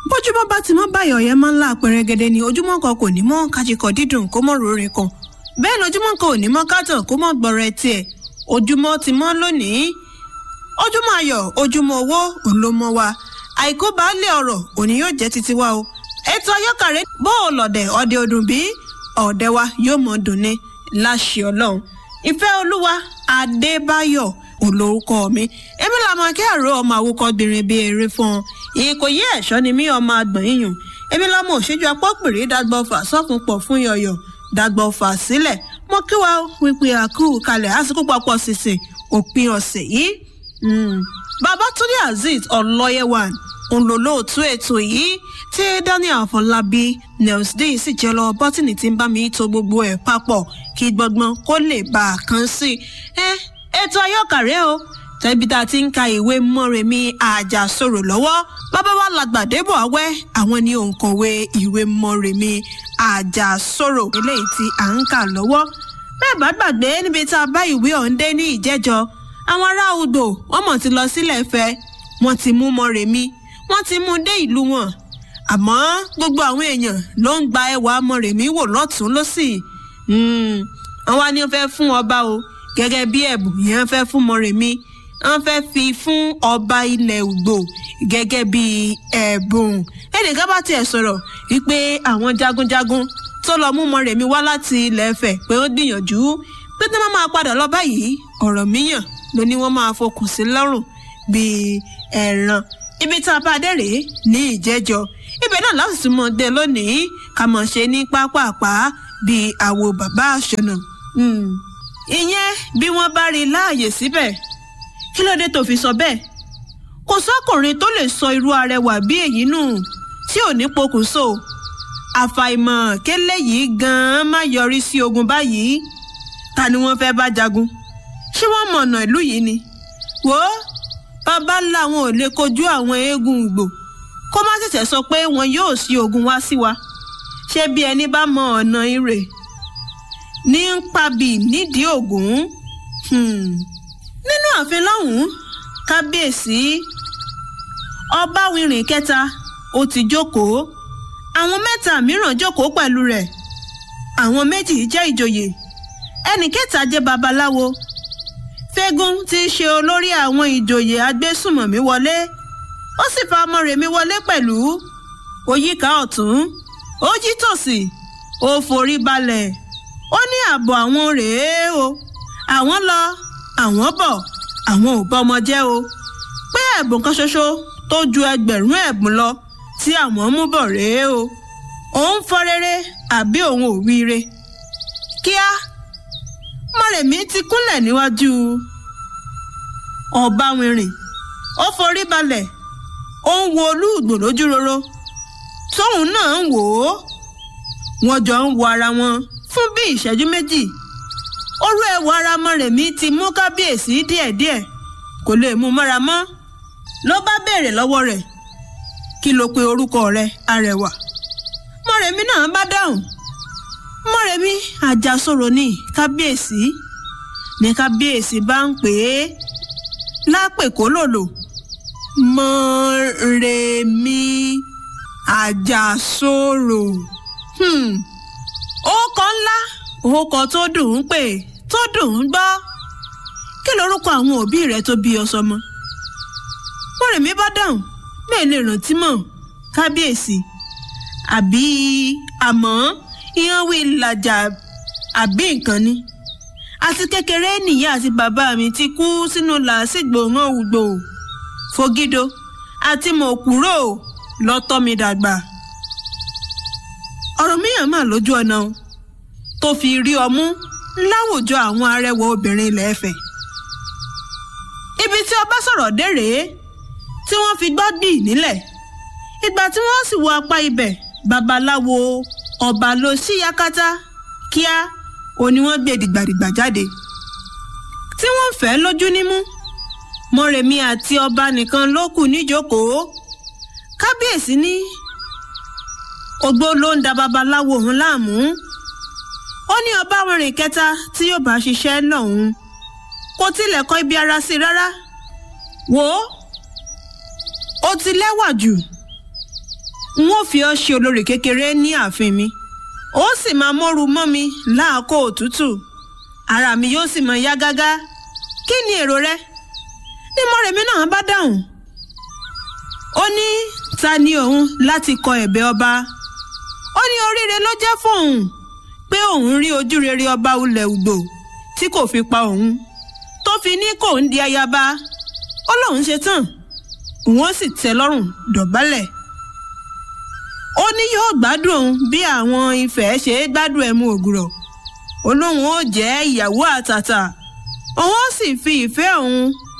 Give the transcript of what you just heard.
bójúmọ́ bá ti mọ́ báyọ̀ yẹn máa ń la pẹ̀rẹ̀gẹ̀dẹ̀ ni ojúmọ́ kan kò ní mọ́ kájíkọ̀ dídùn kó mọ́ rore kan bẹ́ẹ̀ ni ojúmọ́ kan ò ní mọ́ kátàn kó mọ́ gbọ́rẹ̀ tiẹ̀ ojúmọ́ ti mọ́ lónìí ojúmọ́ ayọ̀ ojúmọ́ owó òun ló mọ́ wa àìkú baálé ọ̀rọ̀ òní yóò jẹ́ títí wa o ètò ayọ́kàrẹ́ bó o lọ̀dẹ̀ ọdẹ ọdún bí ọ̀dẹ wa yóò mọ̀ dùn ní láṣẹ ọlọ́run ìfẹ́ olúwa adébáyọ̀ olórúkọ mi èmi làmọ kí àrò ọmọ àwòkọ gbìnrín bíi eré fún ọ ìkòyí ẹ̀ṣọ́ ni mí ọmọ àgbọ̀n yìnyín èmi lọmọ òṣèjú apọ́pìrì dàgbọ́fà sọ́fun pọ̀ fún yọ̀yọ̀ dàgbọ́fà sílẹ̀ mo kí wa wípé àkú kalẹ̀ àsìkò papọ̀ sísìn òpin ọ̀sẹ̀ yìí babatunde azeez ọlọ́yẹ̀wàn òǹlòlóòtú ètò yìí tí daniel afọlábí nels d sì jẹ́ lọ bọ́tìnì tí ń bá mi to gbogbo ẹ̀ papọ̀ kí gbọ́ngbọ́n kó lè bá a kan sí i ètò ayọ́kàrẹ́ o tẹ́bí tá a ti ń ka ìwé mọ́rẹ̀mí àjàsorò lọ́wọ́ bàbá wa làgbàdébọ̀ awẹ́ àwọn ni òǹkọ̀wé ìwé mọ́rẹ̀mí àjàsorò eléyìí tí à ń kà lọ́wọ́ bẹ́ẹ̀ bá gbàgbé níbi tá a bá ìwé ọ̀hún dé ní ìjẹ́jọ́ àwọn ará odò wọ́n mọ̀ ti lọ sílẹ̀ fẹ́ wọ́n ti mú mọ́rẹ̀mí wọ́n ti mú dé ìlú wọn àmọ́ gbogbo àwọn èèyàn ló ń gba ẹwà mọ́rẹ̀mí wò lọ́tún lọ́sì àwọn ni wọ́n fẹ́ fún ọba o gẹ́gẹ́ bí ẹ̀bùn yẹn fẹ́ fún mọ́rẹ̀mí wọ́n fẹ́ fi fún ọba ilẹ̀ Ùgbò gẹ́gẹ́ bí ẹ̀bùn ẹnìkan bá tiẹ̀ sọ̀rọ̀ wípé àwọn jagunjagun tó lọ mú mọ́rẹ̀mí wá láti ilẹ̀ Ifẹ̀ pé ó gbìyànjú pé tí wọ́n máa padà lọ báyìí ọ̀rọ̀ míyàn ló ní wọ́n máa fokùn sí lọ́rùn bíi ẹ̀ràn ibi tá a bá dé rèé ní ìjẹ́jọ́ ibẹ̀ náà láti tún mọ̀ dé lónìí ká mọ̀ ṣe ní pápápá bíi àwo bàbá àṣọnà ìyẹn bí wọ́n bá rí i láàyè síbẹ̀ kí ló dé tó fi sọ bẹ́ẹ̀ kò sọ́kùnrin tó lè sọ irú arẹwà bí èyí nù tí ò ní pokùnso àfàìmọ̀ kélé yìí gan-an má yọrí sí ogun báyìí ta ni wọ́n fẹ́ bá jagun ṣé wọ́n mọ̀ ọ̀nà ìlú yìí ni wò ó bàbá làwọn ò lè kojú àwọn eégún Ìgbò kó má ṣẹ̀ṣẹ̀ sọ pé wọn yóò sí ogun wá sí wa ṣé bí ẹni bá mọ ọ̀nà ire ní ń pabì nídìí ògún nínú ààfin lọ́hùn-ún kábíyèsí ọbáwìrìn kẹta ó ti jókòó àwọn mẹ́ta mìíràn jókòó pẹ̀lú rẹ̀ àwọn méjì jẹ́ ìjòyè ẹnì kẹta jẹ́ babaláwo fẹ́gún tí í ṣe olórí àwọn ìjòyè agbésùmọ̀mí wọlé ó sì fa ọmọrèmí wọlé pẹ̀lú ó yíká ọ̀tún ó jí tòsì ó forí balẹ̀ ó ní ààbọ̀ àwọn rèé o àwọn lọ àwọn bọ̀ àwọn ò bọ́mọ jẹ́ o pé ẹ̀bùn kan ṣoṣo tó ju ẹgbẹ̀rún ẹ̀bùn lọ tí àwọn mú bọ̀ rèé o òun fọ rere àbí òun ò wíire kíá mọ̀rẹ̀mí ti kúnlẹ̀ níwájú ọ̀báwìrìn ó forí balẹ̀ ó ń wo olúùgbò lójú roro tóun náà ń wò ó wọ́n jọ ń wo ara wọn fún bí ìṣẹ́jú méjì orú ẹwà ara mọ̀rẹ̀mí ti mú kábíyèsí díẹ̀díẹ̀ kò lè mú mọ́ra mọ́ ló bá béèrè lọ́wọ́ rẹ̀ kí ló pe orúkọ rẹ̀ arẹwà mọ̀rẹ̀mí náà bá dáhùn mọ̀rẹ̀mí àjàsorò ní kábíyèsí ní kábíyèsí bá ń pè é lápèkó lòlò mọ̀rẹ̀mí àjàsorò orúkọ ńlá orúkọ tó dùn ún pè tó dùn ún gbọ́ kí lorúkọ àwọn òbí rẹ tó bí ọ sọmọ mọ̀rẹ̀mí bá dáhùn bẹ́ẹ̀ lè rántí mọ̀ kábíyèsí àbí àmọ́ ìyẹn wí làjà àbí nǹkan ni àti kékeré nìyá àti bàbá mi ti kú sínú làásìgbò hàn ùgbò fogido àti mọ̀kúrò lọ́tọ́ mi dàgbà ọ̀rọ̀ míyàn mà lójú ọ̀nà o tó fi rí ọmú láwùjọ àwọn arẹwà obìnrin ilẹ̀ Ifẹ̀ ibi tí ọba sọ̀rọ̀ dé rèé tí wọ́n fi gbọ́ gbì nílẹ̀ ìgbà tí wọ́n sì wọ apá ibẹ̀ babaláwo ọba ló sí yakata kíá òní wọ́n gbé dìgbàdìgbà jáde tí wọ́n fẹ́ lójú nímú mọ̀rẹ̀mí àti ọba nìkan ló kù níjókòó kábíyèsí ní ogbó ló ń da babaláwo òun láàmú ó ní ọba wẹ̀rìn kẹta tí yóò bá ṣiṣẹ́ lọ́hùn kò tilẹ̀ kọ́ ibi ara sí rárá wò ó ó ti lẹ́wà jù n ó fi ọ́ ṣe olórí kékeré ní ààfin mi ó sì máa mọ́ru mọ́ mi láàkó òtútù ara mi yóò sì máa yá gágá kí ni èrò rẹ ní mọ́rẹ̀mí náà bá dáhùn ó ní ta ni òun láti kọ ẹ̀bẹ̀ ọba ó ní oríire ló jẹ́ fóun pé òun rí ojú rere ọba ulẹ̀ ugbò tí kò fi pa òun tó fi ní kò ń di ayaba ó lóun ṣe tán òun ó sì tẹ́ lọ́rùn dọ̀bálẹ̀ ó ní yóò gbádùn òun bí àwọn ifẹ̀ ṣe é gbádùn ẹmu ògùrọ̀ ó lóun ó jẹ́ ìyàwó àtàtà òun ó sì fi ìfẹ́ òun